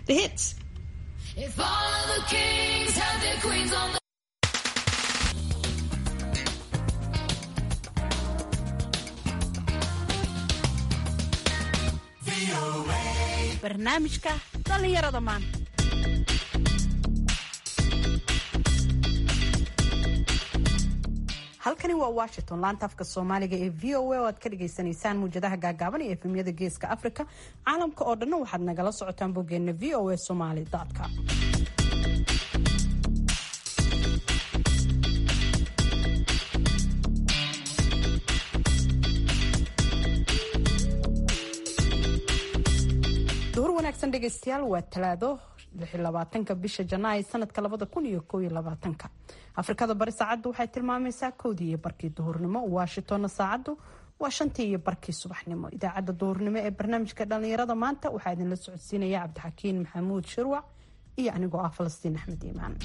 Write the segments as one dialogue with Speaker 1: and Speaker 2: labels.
Speaker 1: The hits.
Speaker 2: If all of the kings had their queens on the
Speaker 1: barnaamijka dhallinyarada maanta halkani waa washington laanta afka soomaaliga ee v o a oo aad ka dhagaysanaysaan muwjadaha gaagaaban iyo efemyada geeska africa caalamka oo dhanna waxaad nagala socotaan boggeena v o a somaly com duhur wanaagsan dhegaystayaal waa talaado ka bisha janaay sanadka ka afrikada bari saacaddu waxay tilmaamaysaa kowdii iyo barkii duhurnimo washingtonna saacaddu waa shantii iyo barkii subaxnimo idaacadda duhurnimo ee barnaamijka dhallinyarada maanta waxaa idinla socodsiinaya cabdixakiin maxamuud shirwac iyo anigoo ah falastiin axmed iimaan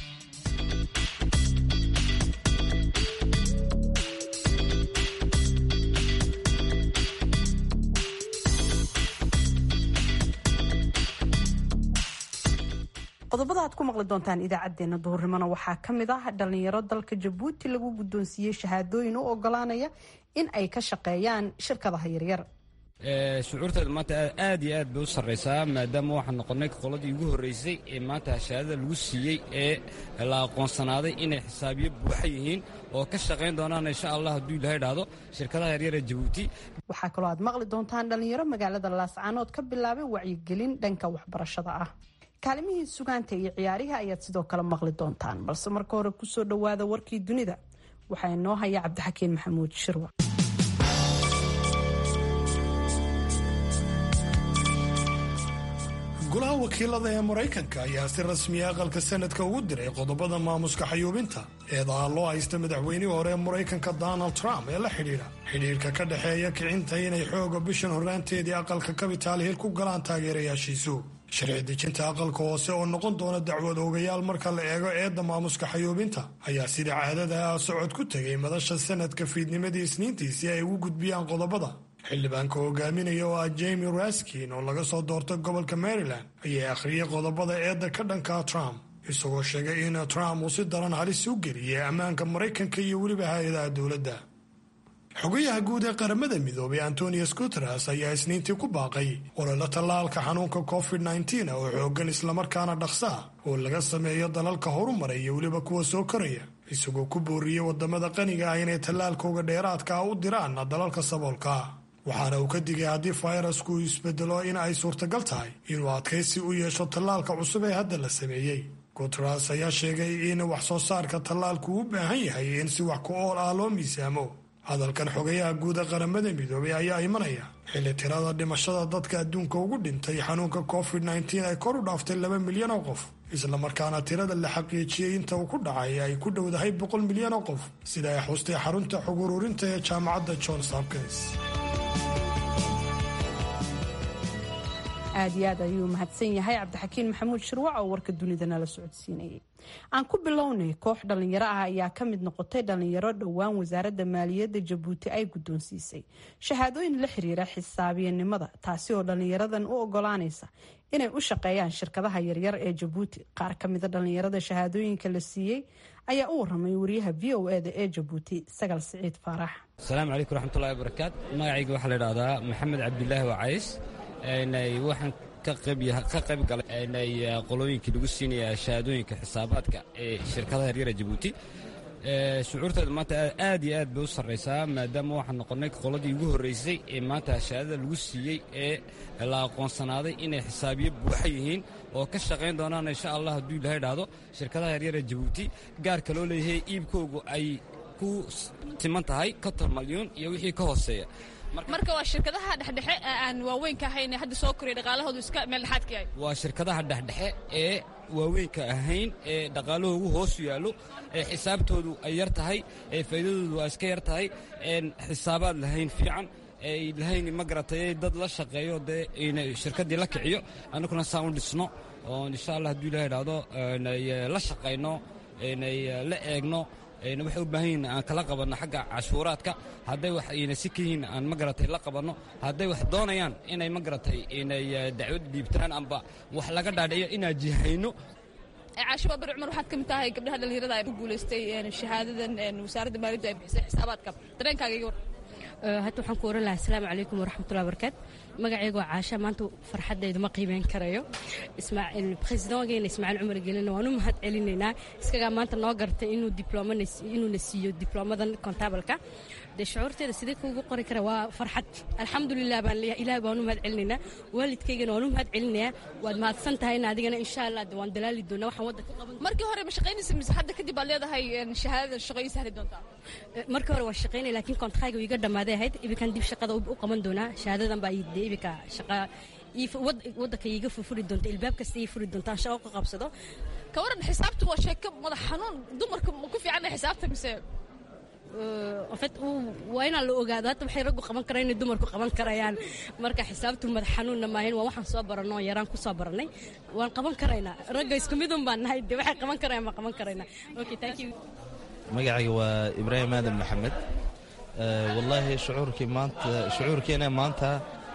Speaker 1: qodobada aad ku maqli doontaan idaacadeena duhurnimona waxaa kamid ah dhalinyaro dalka jabuuti lagu guddoonsiiyey shahaadooyin u ogolaanaya in ay ka shaqeeyaan shirkadaha yaryar
Speaker 3: shucuurteeda maanta aad iyo aad bay u sarraysaa maadaama waxaan noqonnay qoladii ugu horraysay ee maanta shahaadada lagu siiyey ee la aqoonsanaaday inay xisaabiyo buuxa yihiin oo ka shaqayn doonaan insha allah hadduu ilahay dhahdo shirkadaha yaryar ee jabuuti
Speaker 1: waxaa kaloo aad maqli doontaan dhalinyaro magaalada laascaanood ka bilaabay wacyigelin dhanka waxbarashada ah kaalimihii sugaanta iyo ciyaarihi ayaad sidoo kale maqli doontaan balse marka hore kusoo dhowaada warkii dunida waxaa inoo haya cabdixakiin maxamuud shirwa
Speaker 4: golaha wakiilada ee maraykanka ayaa si rasmiya aqalka sanadka ugu diray qodobada maamuska xayuubinta eedaha loo haysta madaxweynihii hore ee maraykanka donald trump ee la xidhiidha xidhiidhka ka dhexeeya kicinta inay xooga bishan horraanteedii aqalka kabitaal hiil ku galaan taageerayaashiisu sharci dejinta aqalka hoose oo noqon doona dacwad oogayaal marka la eego eedda maamuska xayuubinta ayaa sida caadada ah socod ku tegay madasha sanadka fiidnimadii isniintii si ay ugu gudbiyaan qodobada xildhibaanka hogaaminaya oo ah jamie raskin oo laga soo doortay gobolka maryland ayaa akhriyay qodobada eedda ka dhanka trump isagoo sheegay in trump uu si daran halis u geliyay ammaanka maraykanka iyo weliba hay-adaha dowladda xogayaha guud ee qaramada midoobay antonius guteres ayaa isniintii ku baaqay ololo tallaalka xanuunka covid nteen oo xoogan islamarkaana dhaqsa ah oo laga sameeyo dalalka horumaray iyo weliba kuwa soo koraya isagoo ku booriyey wadamada qaniga ah inay tallaalkooga dheeraadka ah u diraan dalalka saboolka ah waxaana uu ka digay haddii fayrasku uu isbedelo in ay suurtagal tahay inuu adkaysi u yeesho tallaalka cusub ee hadda la sameeyey guteres ayaa sheegay in wax soo saarka tallaalku u baahan yahay in si wax ku ool ah loo miisaamo hadalkan xogayaha guud ee qaramada midoobay ayaa imanaya xilli tirada dhimashada dadka adduunka ugu dhintay xanuunka covid nteen ay kor u dhaaftay laba milyan oo qof islamarkaana tirada la xaqiijiyey inta uu ku dhacay ay ku dhowdahay boqol milyan oo qof sida ay xustay xarunta xog ururinta ee jaamacadda johns hopkins
Speaker 1: aad iyo aad ayuu mahadsan yahay cabdixakiin maxamuud shirwac oo warka dunida nala socodsiinayay aan ku bilownay koox dhallinyaro ah ayaa ka mid noqotay dhallinyaro dhowaan wasaaradda maaliyadda jabuuti ay guddoonsiisay shahaadooyin la xiriira xisaabiyanimada taasi oo dhallinyaradan u ogolaanaysa inay u shaqeeyaan shirkadaha yaryar ee jabuuti qaar ka mida dhallinyarada shahaadooyinka la siiyey ayaa u waramay wariyaha v o eda ee jabuuti sagal siciid faarax
Speaker 3: asalaamu calaykum raxmatullahi wabarakaat magacayga waxaa la idhahdaa maxamed cabdilaahi wacays waxaan ka qayb galay qolooyinkii lagu siinaya shahaadooyinka xisaabaadka ee shirkadaha yaryara jabuuti shucuurteeda maanta aad iyo aad bay u sarraysaa maadaama waxaan noqonnay qoladii ugu horraysay ee maanta shahaadada lagu siiyey ee la aqoonsanaaday inay xisaabiyo buuxa yihiin oo ka shaqayn doonaan insha allah hadduu ilahay dhahdo shirkadaha yaryara jabuuti gaarka loo leeyahay iibkoogu ay ku timan tahay konton malyuun iyo wixii ka hooseeya
Speaker 5: marka waa shirkadaha dhexdhexe aan waaweynka ahayn hadda soo koraya dhaqaalahoodu iska meel dhexaadka yahay
Speaker 3: waa shirkadaha dhexdhexe ee waaweynka ahayn ee dhaqaalahoogu hoosu yaallo ee xisaabtoodu ay yar tahay ee faa'iidadoodu ay iska yar tahay een xisaabaad lahayn fiican ay lahayn ma garatay dad la shaqeeyo dee inay shirkaddii la kiciyo annaguna saan u dhisno oo insha allah hadduu ilahay idhaahdo la shaqayno inay la eegno waxay u baahan yihiin aan kala qabanno xagga cashuuraadka hadday wax ayna si ka yihiin aan ma garatay la qabanno hadday wax doonayaan inay ma garatay inay dacwad dhiibtaan amba wax laga dhaadhiciyo inaan jihayno
Speaker 5: caasho baabar cumar waxaad ka mid tahay gabdhaha dhallinyarada ay ku guulaystay shahaadadan wasaaradda maaliyaddu ay bixisay xisaabaadka dareenkaaga iga war
Speaker 6: hadda waxaan ku oran lahaa asalaamu calaykum waraxmatullahi barakaat magaceygoo caasha maanta farxaddaydu ma qiimeyn karayo presidentgeena ismaaciil cumar gelina waan u mahad celinaynaa iskagaa maanta noo gartay inuu dibloomainuuna siiyo dibloomadan kontabalka dee shucuurteeda sidee kuugu qori kara waa farxad alxamdulilah baan leeyahay ilaah baan u mahad celinaynaa waalidkaygana waan u mahad celinayaa waad mahadsan tahayna adigana insha allah de waan dalaali doonaa waxaan waddanka qaban
Speaker 5: markii hore ma shaqaynaysa mise hadda kadib baad leedahay shahaadadan shaqo ii sahli doontaa
Speaker 6: markii hore waa shaqaynaya laakiin kontraaga iga dhammaaday ahayd ibikan dib shaqada u qaban doonaa shahaadadan baa dee ibika shaqa waddanka iiga furfuri doonta ilbaab kasta ii furi doonta aan shaqo ka qabsado
Speaker 5: ka waran xisaabtu waa sheeko madax xanuun dumarka ma ku fiicanna xisaabta mise
Speaker 6: ofet waa inaan la ogaado hadda waxay raggu qaban karaan inay dumarku qaban karayaan marka xisaabtu madax xanuunna maahin waa waxaan soo baranno oo yaraan ku soo barannay waan qaban karaynaa ragga isku midun baan nahay de waxay qaban karayaan baan qaban karaynaa okay thank you
Speaker 7: magacayga waa ibraahim aadan maxamed wallaahi shucuurkii maanta shucuurkeena maanta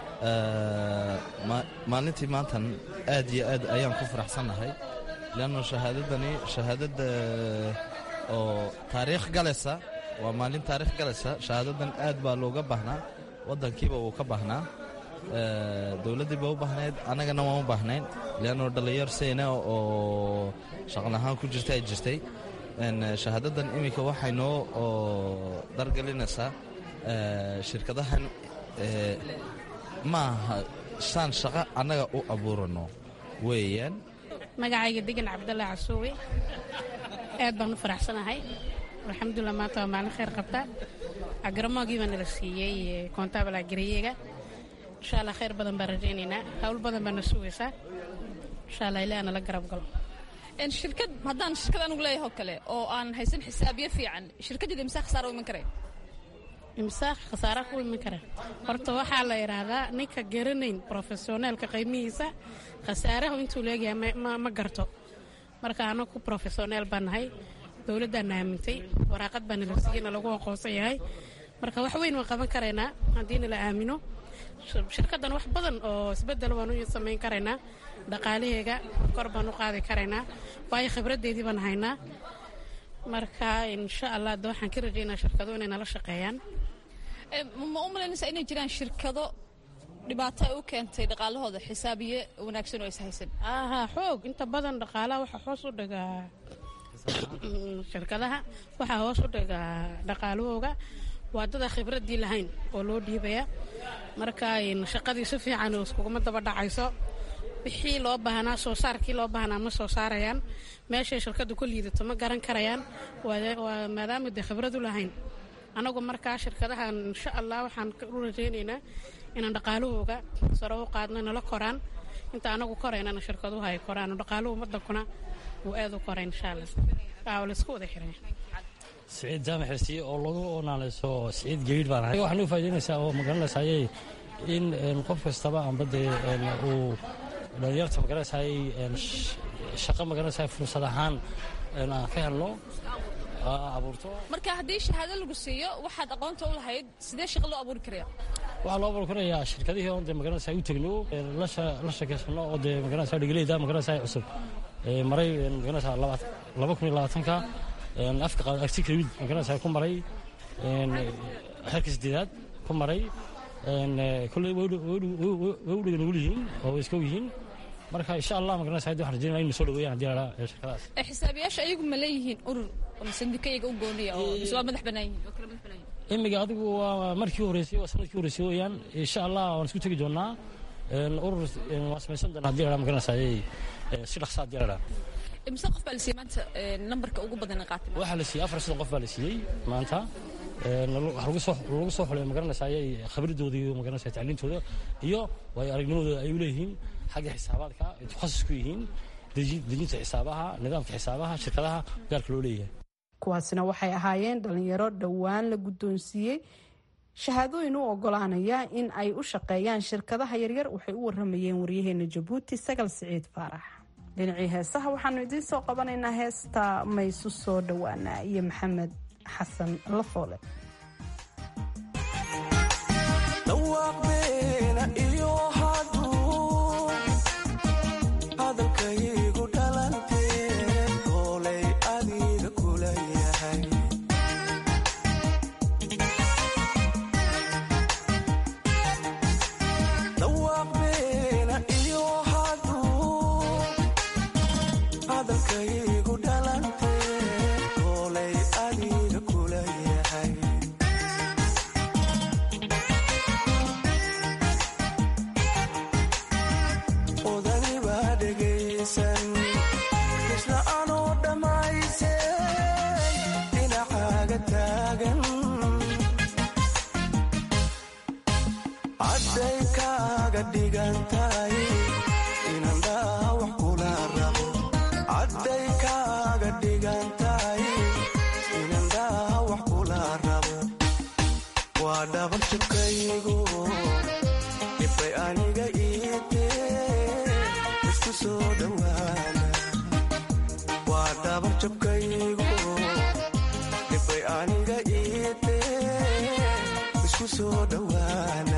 Speaker 7: maalintii maantan aad iyo aad ayaan ku faraxsannahay leanno shahaadadani shahaadadda oo taariikh galaysa waa maalin taariikh galaysa shahaadadan aad baa looga baahnaa waddankiiba wuu ka baahnaa dowladdiiba u baahnayd annagana waan u baahnayn leanno dhallinyar sayna oo shaqlahaan ku jirta ay jirtay shahaadadan iminka waxay noo dargelinaysaa shirkadahan ma aha saan shaqo annaga u abuurano weeyaan
Speaker 8: magacayga degan cabdalla casuuwe aad baan u faraxsanahay alxamdulilah maanta waa maalin khayr qabta agaramoogii baa nala siiyey kontabal agarayeega insha allah khayr badan baan rajaynaynaa hawl badan baa na sugaysaa insha allah ilaa nala garab galo
Speaker 5: shirkad haddaan shirkad anugu leeyahay oo kale oo aan haysan xisaabiyo fiican shirkaddeeda imsaa khasaara u iman karaya
Speaker 8: imsaaq khasaara ku iman kara horta waxaa la idhaahdaa ninka garanayn brofesioneelka qiimihiisa khasaarahu intuu leegyahay ma garto marka anagu brofesioneel baan nahay dowladdaana aamintay waraaqad baa nala siiyeyna lagu aqoonsan yahay marka wax weyn waan qaban karaynaa haddii nala aamino shirkaddan wax badan oo isbeddel waan u samayn karaynaa dhaqaalaheega kor baan u qaadi karaynaa waayo khibraddeedii baan haynaa marka insha allah de waxaan ka rajaynaa shirkado inay nala shaqeeyaan
Speaker 5: ma u malaynaysaa inay jiraan shirkado dhibaato ay u keentay dhaqaalahooda xisaabiye wanaagsan oo is haysan
Speaker 8: aha xoog inta badan dhaqaalaha waxaa hoos u dhigaa shirkadaha waxaa hoos u dhigaa dhaqaalahooga waa dada khibraddii lahayn oo loo dhiibaya marka shaqadii si fiican iskuguma daba dhacayso wixii loo baahnaa soo saarkii loo baahnaa ma soo saarayaan meeshay shirkaddu ku liidato ma garan karayaan waa maadaama dee khibrad u lahayn anagu markaa shirkadahan insha allah waxaan u rajaynaynaa inaan dhaqaalahooga sare u qaadno nala koraan inta anagu koraynana shirkaduhu ay koraan dhaqaaluhu wadankuna wuu aad u korayn insha allah waa laisku wada xiray
Speaker 9: siciid jaamac xirsiye oo lagu onaaleyso siciid geydh baan ahay waxaan u faa'idaynaysaa oo magaranaysaayey in qof kastaba amba dee uu dhalinyarta magaranaysaayey shaqo magaranaysaay fursad ahaan aan ka helno abuurto
Speaker 5: marka haddii shahaado lagu siiyo waxaad aqoonta u lahayd sidee shaqo loo abuuri karaya
Speaker 9: waxaa loo abuuri karayaa shirkadihii oon dee magaranaysaa u tegno la sheekaysano oo dee magaranaysaa dhigaleyda magaranaysaa cusub maray magaranaysaa laba kun iyo labaatanka afka agtikawid magaranaysaa ku maray xerka sideedaad ku maray kolley way u dhegan ugu yihiin oo way iska yihiin marka insha allah magaranaysaa hadda waxaan rajaynaya inay soo dhaweeyaan haddii la dhaa shirkadaas
Speaker 5: xisaabiyaasha ayagu ma leeyihiin urur ama sandika iyaga u gooniya oo mise waa madax bannaan yihiin oo kala madax bannaan yihiin
Speaker 9: imiga adigu waa markii horeysay waa sanadkii horeysay weeyaan insha allah waan isku tegi doonaa urur waan samaysan doonaa haddii la dhaa magaranaysaa si dhaqsa haddii la dhaa
Speaker 5: imse qof baa la siiyey maanta nambarka ugu badan qaatay
Speaker 9: waxaa la siiyey afar soddon qof baa la siiyey maanta lagu soo xulay magaranaysaa ayay khibradooda iyo magaranaysaa tacliintooda iyo waayo aragnimadooda ay u leeyihiin xagga xisaabaadka ay takhasus ku yihiin dejinta xisaabaha nidaamka xisaabaha shirkadaha gaarka loo leeyahay
Speaker 1: kuwaasina waxay ahaayeen dhalinyaro dhowaan la guddoonsiiyey shahaadooyin u ogolaanaya in ay u shaqeeyaan shirkadaha yaryar waxay u waramayeen waryaheena jabuuti sagal siciid faarax dhinacii heesaha waxaanu idiin soo qabanaynaa heesta maysu soo dhowaana iyo maxamed xasan lafoole
Speaker 10: dhawaaqbeena iyo hadduu hadalkaygu dhalantee doolay adiga kula yahay dhawaaqbeena iyo hadduu hadalkaygu dhalantee doolay adiga kula yahay odani baa dhegaysan isla anoo dhammaysay dhinacaaga taagan cadday kaaga dhigan tahay inaan dhaawax kula rabo cadday kaaga dhigan tahay inaan dhaawax kula rabo waa dhabar jabkaygu dhibay aniga iitee isku soo dhowaana waa dhabar jabkaygu dhibay aniga iitee isku soo dhowaana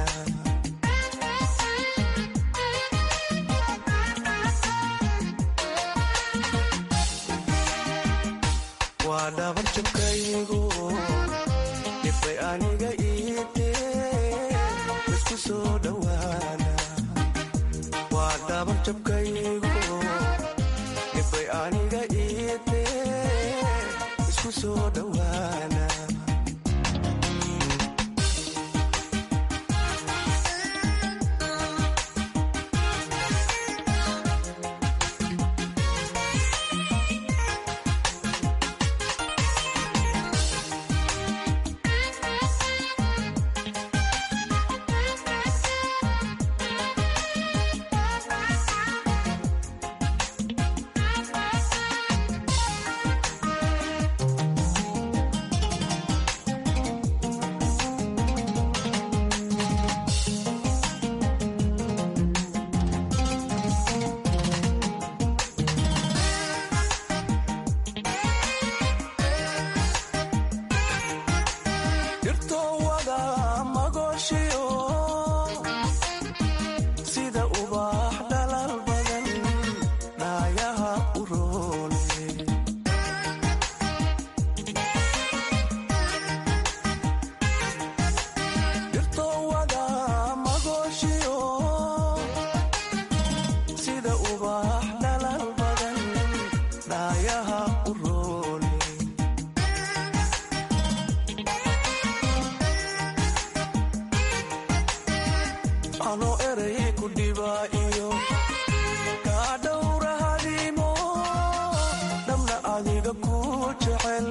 Speaker 10: waa dhabar jabkaygu dhibay aniga iitee isku soo dhowaana waa dhabar jabkaygu dhibay aniga iitee isku soo dhowaana dhirtoo wada magooshiyo sida ubaax dhalal badan dhaayaha u roone dhirtoo wada magooshiyo sida ubaax dhalal badan dhaayaha u roone anoo eray ku dhibaa iyo kaa dhowra hadiimo dhamna adiga ku jecel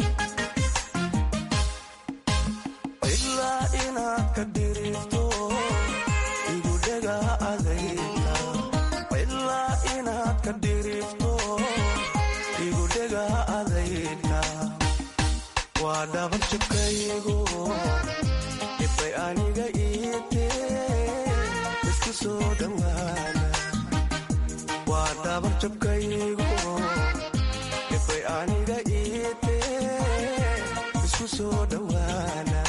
Speaker 10: ilaa inaad ka dhirifto igu dhega adayga ilaa inaad ka dhirifto igu dhega adayga waa dhabar jabkaygu dhibay aniga iitee isku soo dhowaana waa dhabar jabkaygu dhibay aniga iitee isku soo dhowaana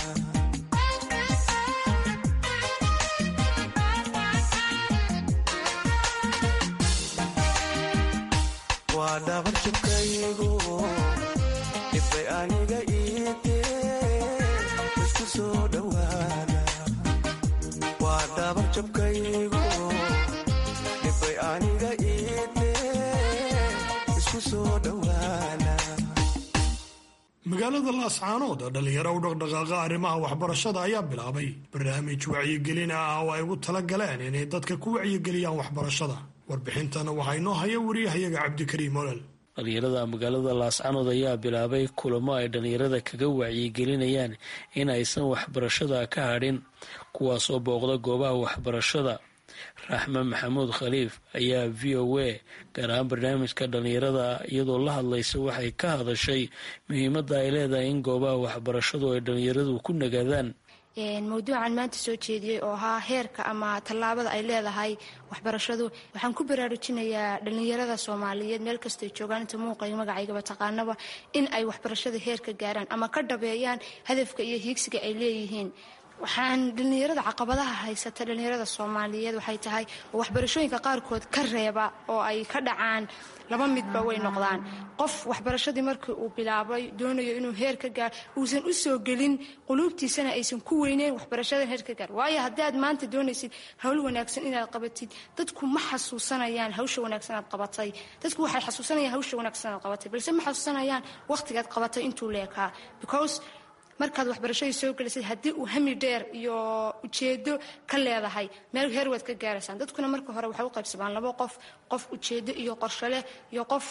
Speaker 10: waa dhabar jabkaygu dhibay aniga iitee isku soo dhowaana waa dhabar jabkaygu dhibay aniga iitee isku soo dhowaana
Speaker 4: magaalada laascaanood dhalinyaro u dhaqdhaqaaqa arrimaha waxbarashada ayaa bilaabay barnaamij wacyigelin ah oo ay ugu tala galeen inay dadka ku wacyigeliyaan waxbarashada warbixintana waxaa inoo haya wariyahayaga cabdikariim olol
Speaker 11: dhalinyarada magaalada laascanood ayaa bilaabay kulamo ay dhalinyarada kaga wacyigelinayaan in aysan waxbarashada ka hadhin kuwaasoo booqda goobaha waxbarashada raxme maxamuud khaliif ayaa v o a gaar ahaan barnaamijka dhalinyarada iyadoo la hadlaysa waxay ka hadashay muhiimadda ay leedahay in goobaha waxbarashadu ay dhalinyaradu ku nagaadaan
Speaker 12: mawduucan maanta soo jeediyey oo ahaa heerka ama tallaabada ay leedahay waxbarashadu waxaan ku baraarujinayaa dhallinyarada soomaaliyeed meel kastay joogaan inta muuqayo magacaygaba taqaanaba in ay waxbarashada heerka gaaraan ama ka dhabeeyaan hadafka iyo hiigsiga ay leeyihiin waxaan dhallinyarada caqabadaha haysata dhallinyarada soomaaliyeed waxay tahay oo waxbarashooyinka qaarkood ka reeba oo ay ka dhacaan laba midba way noqdaan qof waxbarashadii markii uu bilaabay doonayo inuu heer ka gaar uusan u soo gelin quluubtiisana aysan ku weyneyn waxbarashada heer ka gaar waayo haddii aad maanta doonaysid hawl wanaagsan inaad qabatid dadku ma xasuusanayaan hawsha wanaagsan aad qabatay dadku waxay xasuusanayaan hawsha wanaagsan aad qabatay balse ma xasuusanayaan wakhtigaad qabatay intuu leekaa because markaad waxbarashadii soo gelisay haddii uu hami dheer iyo ujeedo ka leedahay meel heer waad ka gaaraysaan dadkuna marka hore waxay u qaybsamaan labo qof qof ujeedo iyo qorsho leh iyo qof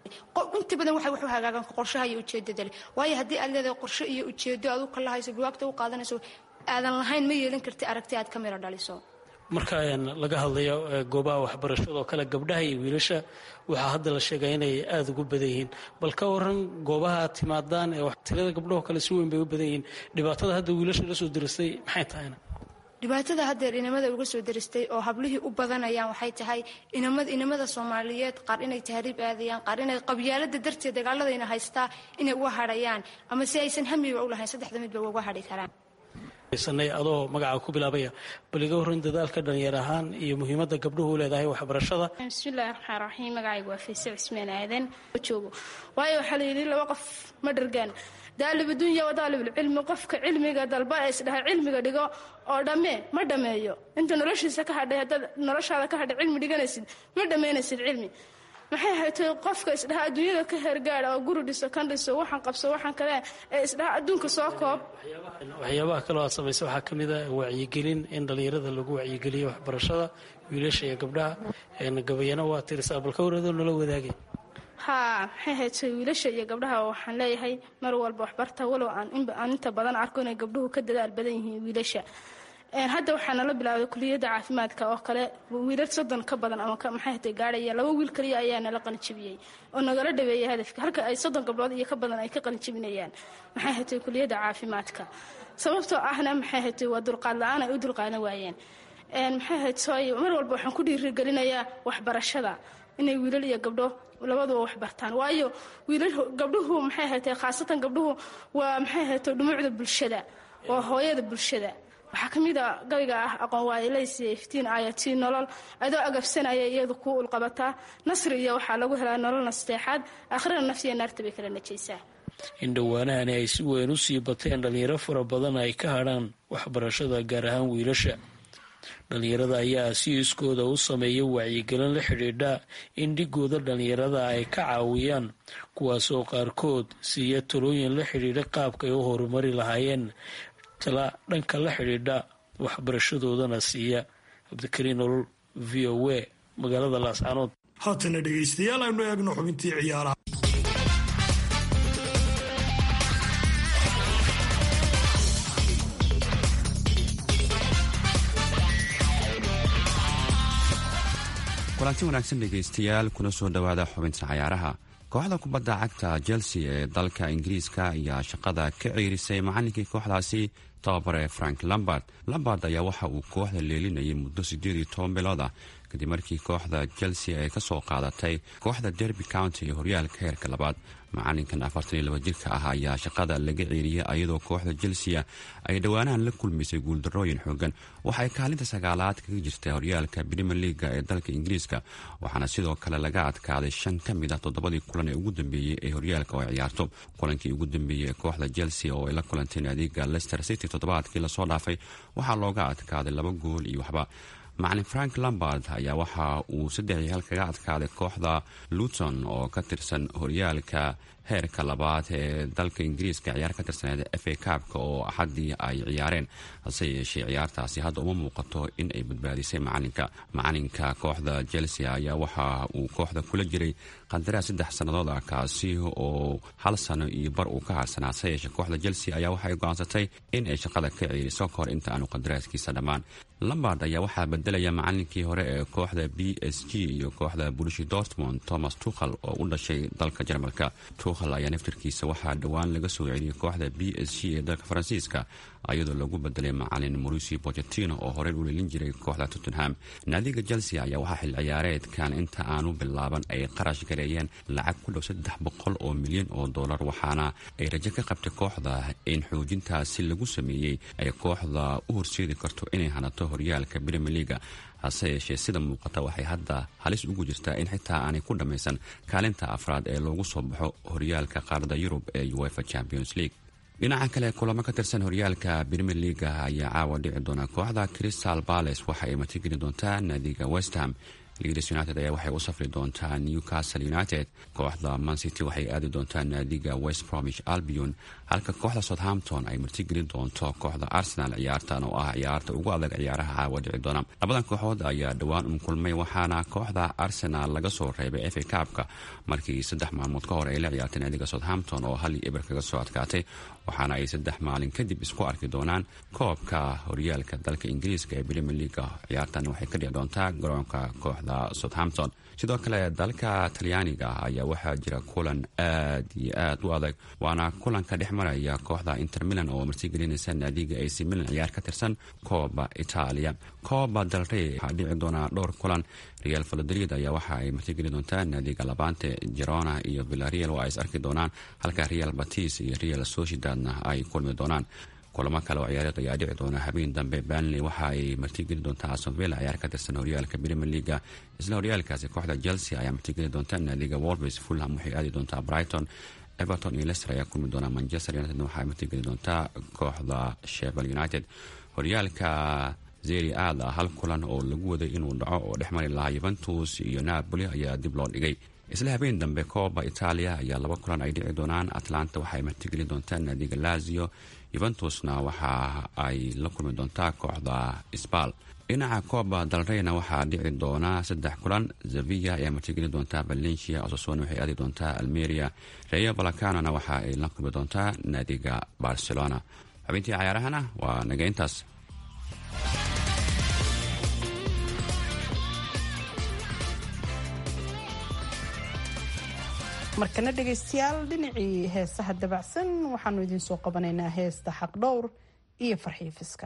Speaker 12: inta badan waxay wax u hagaagaan qorshaha iyo ujeedada leh waayo haddii aad leedahay qorsho iyo ujeedo aad u kala hayso buwaagta u qaadanayso aadan lahayn ma yeelan karti aragti aad ka miro dhaliso
Speaker 11: marka laga hadlayo goobaha waxbarashada oo kale gabdhaha iyo wiilasha waxaa hadda la sheegaa inay aada ugu badan yihiin bal ka waran goobaha aad timaadaan ee tirada gabdhahoo kale si weyn bay u badan yihiin dhibaatada hadda wiilasha la soo diristay maxay tahayna
Speaker 12: dhibaatada haddeer inamada uga soo daristay oo hablihii u badanayaan waxay tahay inamada soomaaliyeed qaar inay tahriib aadayaan qaar inay qabyaalada darteed dagaaladayna haystaa inay uga hadhayaan ama si aysan hamiba u lahayn saddexda midba uga hadhi karaan
Speaker 11: sanay adoo magaca ku bilaabaya bal iga horran dadaalka dhalinyar ahaan iyo muhiimadda gabdhuhu u leedahay waxbarashada
Speaker 13: bismillahi raxmaan raxiim magacaygu waa faysal cismaan aadan joogo waayo waxaa layidhi laba qof ma dhargaan daalib dunya wa daalibulcilmi qofka cilmiga dalba ee isdhaha cilmiga dhigo oo dhammee ma dhammeeyo inta noloshiisa ka hadhay haddaad noloshaada ka hadhay cilmi dhiganaysid ma dhammaynaysid cilmi maxay haytay qofka isdhaha adduunyada ka heergaada oo guri dhiso kan dhiso waxaan qabso waxaan kale ee isdhaha adduunka soo koob
Speaker 11: waxyaabaha kaloo aad samaysa waxaa ka mid a wacyigelin in dhallinyarada lagu wacyigeliyo waxbarashada wiilasha iyo gabdhaha gabayana waa tirisaa balka wareedoo nala wadaagay
Speaker 13: haa maxay haytay wiilasha iyo gabdhaha waxaan leeyahay mar walba waxbarta walow aan inta badan arko inay gabdhuhu ka dadaal badan yihiin wiilasha hadda waxaa nala bilaabay kuliyadda caafimaadka oo kale wiilal soddon ka badan ama maxay hatay gaadhaya laba wiil kaliya ayaa nala qalinjibiyey oo nagala dhaweeyay hadafka halka ay soddon gabdhood iyo ka badan ay ka qalinjibinayaan maxay hatay kuliyadda caafimaadka sababtoo ahna maxay hatay waa dulqaad la-aan ay u dulqaadan waayeen maxay hatay mar walba waxaan ku dhiirigelinayaa waxbarashada inay wiilal iyo gabdho labaduba wax bartaan waayo wiilal gabdhuhu maxay hatay khaasatan gabdhuhu waa maxay hatay dhumucda bulshada waa hooyada bulshada waxaa ka mid a gabayga ah aqoon waayelaysiya iftiin aayatiin nolol adoo agabsanaya iyadu kuu ulqabataa nasri iyo waxaa lagu helaa nolol nasteexaad aakhirana nafsiya naarta bay kala najaysaa
Speaker 11: in dhowaanahani ay si weyn u sii bateen dhallinyaro fara badan ay ka hadhaan waxbarashada gaar ahaan wiilasha dhallinyarada ayaa si iskooda u sameeya wacyigelin la xidhiidha in dhigooda dhallinyarada ay ka caawiyaan kuwaasoo qaarkood siiya talooyin la xidhiidha qaabka ay u horumari lahaayeen tala dhanka la xidhiidha waxbarashadoodana siiya cabdikariin nolol v o a magaalada laascanood
Speaker 4: haatana dhegaystayaal aynu eegno xubintii ciyaaraha
Speaker 14: kulanti wanaagsan dhegaystayaal kuna soo dhowaada xubinta cayaaraha kooxda kubadda cagta chelsea ee dalka ingiriiska ayaa shaqada ka ciirisay macallinkii kooxdaasi tababare frank lambard lambard ayaa waxa uu kooxda leelinayay muddo siddeed iyo toban bilood ah kadib markii kooxda chelsea ay ka soo qaadatay kooxda derby county ee horyaalka heerka labaad macalinkan afartan iyo laba jirka ah ayaa shaqada laga ciiriyay ayadoo kooxda chelsea ay dhowaanahan la kulmaysay guuldarooyin xoogan waxay kaalinta sagaalaad kaga jirta horyaalka premier leaga ee dalka ingiriiska waxaana sidoo kale laga adkaaday shan ka mid ah toddobadii kulan ee ugu dambeeyey ee horyaalka oo ay ciyaarto kulankii ugu dambeeyey ee kooxda chelsea oo ay la kulanteen adeega leicester city toddobaadkii lasoo dhaafay waxaa looga adkaaday laba gool iyo waxba macalin frank lambard ayaa waxa uu saddex iyo hal kaga adkaaday kooxda luton oo ka tirsan horyaalka heerka labaad ee dalka ingiriiska ciyaar ka tirsaneed f a kaabka oo axaddii ay ciyaareen hase yeeshee ciyaartaasi hadda uma muuqato in ay badbaadisay macalinka macalinka kooxda chelsea ayaa waxa uu kooxda kula jiray qandaraas saddex sannadood ah kaasi oo hal sano iyo bar uu ka harsanaa hase yeeshee kooxda chelsea ayaa waxay go-aansatay in ay shaqada ka ciiriso kahor inta aanu qandaraaskiisa dhammaan lambard ayaa waxaa bedelaya macalinkii hore ee kooxda b s g iyo kooxda bulishi dortmond thomas tukhal oo u dhashay dalka jarmalka tukhal ayaa naftarkiisa waxaa dhowaan laga soo celiyay kooxda b s g ee dalka faransiiska iyadoo lagu bedelay macalin mauricio bochetino oo horey u lelin jiray kooxda tottenham naadiga chelsea ayaa waxaa xil ciyaareedkan inta aanu bilaaban ay qarash gareeyeen lacag ku dhow saddex boqol oo milyan oo dollar waxaana ay rajo ka qabtay kooxda in xoojintaasi lagu sameeyey ay kooxda u horseedi karto inay hanato horyaalka brimier leaga hase yeeshee sida muuqata waxay hadda halis ugu jirtaa in xitaa aanay ku dhammaysan kaalinta afraad ee loogu soo baxo horyaalka qaarada yurub ee uefa champions league dhinaca kale kulamo ka tirsan horyaalka brimier leaga ayaa caawa dhici doona kooxda crystal bales waxa ay matigeli doontaa naadiga westham leeds united ayaa waxay u safri doontaa newcastle united kooxda mancity waxay aadi doontaa naadiga west bromish albion halka kooxda southampton ay martigelin doonto kooxda arsenal ciyaartan oo ah ciyaarta ugu adag ciyaaraha caawa dhici doona labadan kooxood ayaa dhowaan un kulmay waxaana kooxda arsenal laga soo reebay fa kaabka markii saddex maalmood ka hor ay la ciyaartay naadiga southampton oo hal iyo eber kaga soo adkaatay waxaana ay saddex maalin kadib isku arki doonaan koobka horyaalka dalka ingiriiska ee brimier leaga ciyaartan waxay ka dhici doontaa garoonka kooxda southampton sidoo kale dalka talyaaniga ayaa waxaa jira kulan aad iyo aad u adag waana kulanka dhex maraya kooxda inter milan oo martigelinaysa naadiga ac milan ciyaar ka tirsan kooba itaaliya kooba dalrey waxaa dhici doonaa dhowr kulan real valodolid ayaa waxa ay martigeli doontaa naadiga labante jerona iyo villareal oo ay is arki doonaan halka real batis iyo real sociedadna ay kulmi doonaan kulamo kale oo ciyaareed ayaa dhici doona habeen dambe banley waxa ay martigeli doontaa asonvilla ciyaar ka tirsan horyaalka brimier leaga isla horyaalkaasi kooxda chelsea ayaa martigeli doonta naadiga wolves fulham waxay aadi doontaa brighton everton iyo lester ayaa kulmi doona manchester united waxay martigeli doontaa kooxda shevel united horyaalka zeri aad ah hal kulan oo lagu waday inuu dhaco oo dhex mari lahaa yuventus iyo napoli ayaa dib loo dhigay isla habeen dambe kooba itaaliya ayaa laba kulan ay dhici doonaan atlanta waxaay martigeli doontaa naadiga lazio yuventusna waxa ay la kulmi doontaa kooxda sbal dhinaca kooba dalreyna waxaa dhici doona saddex kulan zavia ayaa martigeli doontaa valencia osasona waxay aadi doontaa almeria reyo valacanona waxa ay la kulmi doontaa naadiga barcelona xubintii cayaarahana waa naga intaas
Speaker 1: markana dhegaystayaal dhinacii heesaha dabacsan waxaanu idiin soo qabanaynaa heesta xaqdhowr iyo farxiifiska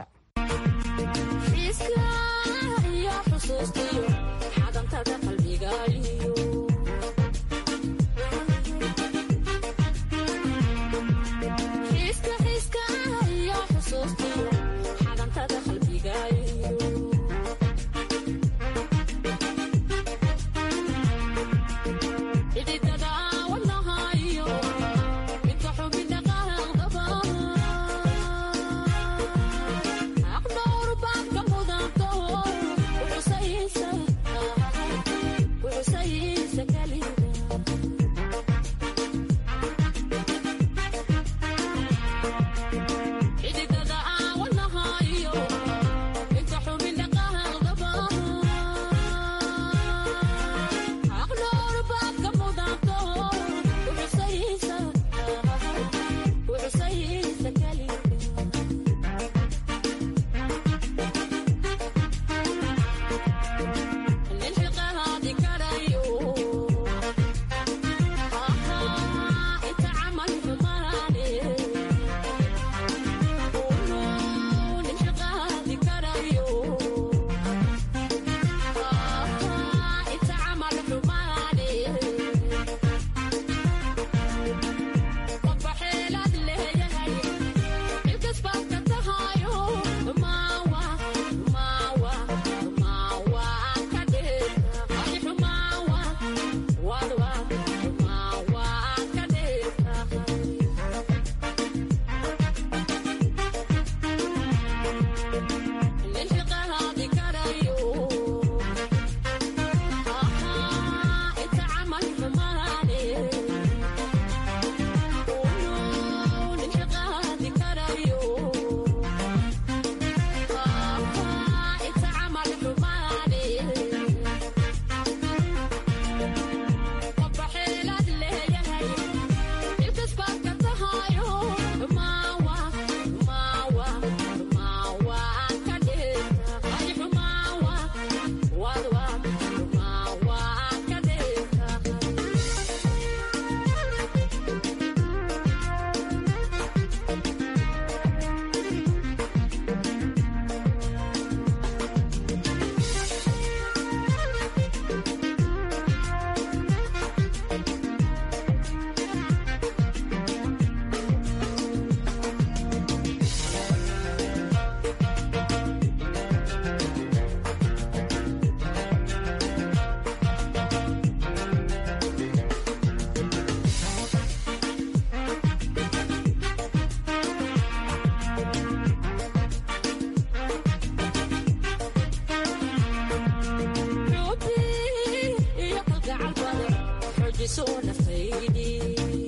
Speaker 15: xoojiso naftaydii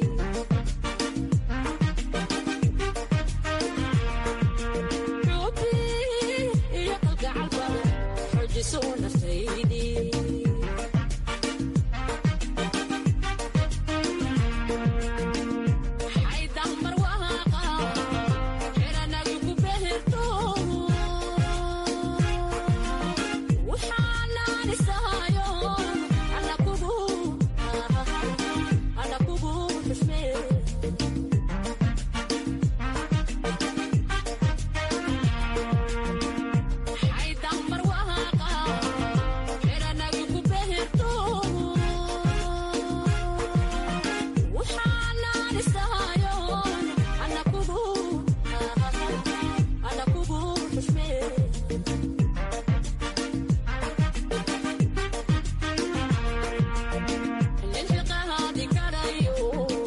Speaker 15: xubi iyo kalgacalba xoojiso naftaydii xaydambar waaqa xiranagu ku beherto waxaanaanisahayo alla kugu alla kugu xushmee xaydambar waaqa xiranagu ku beherto waxaanaanisahayo alla kugu alla kugu xushmee linfiqahaadi karayo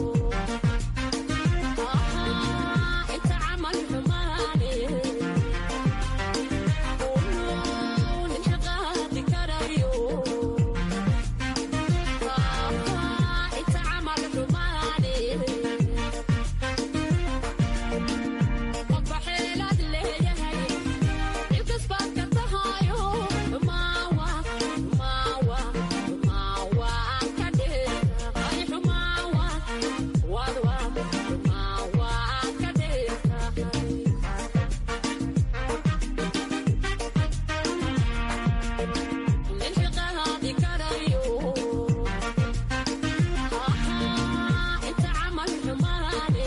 Speaker 15: inta camal xumaane linfiqahaadi karayo inta camal xumaane qofba xeelaad leeyahay ilkasbaad ka tahayo maawa maawa maawa ka dheer ay xumaawa wadwa maawa ka dheer linfiqahaadi karayo inta camal xumaane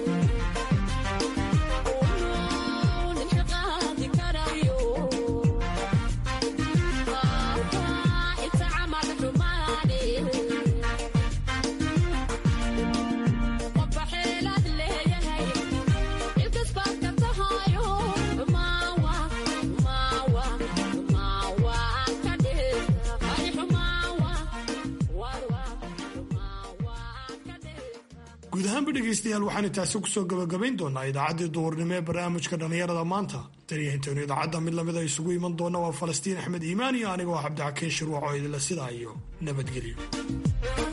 Speaker 15: linfiqahaadi karayo inta camal xumaane qofba xeelaad leeyahay ilkasbaad ka tahayo maawa maawa maawa ka dheer ay xumaawa wadwa
Speaker 4: guud ahaanba dhegaystayaal waxaanu taasi kusoo gabagabayn doonaa idaacaddii duhurnimo ee barnaamijka dhallinyarada maanta taniyo intaynu idaacadda mid lamida isugu iman doona waa falastiin axmed iimaan iyo aniga oo cabdixakiin shirwac oo idinla sidaa iyo nabadgelyo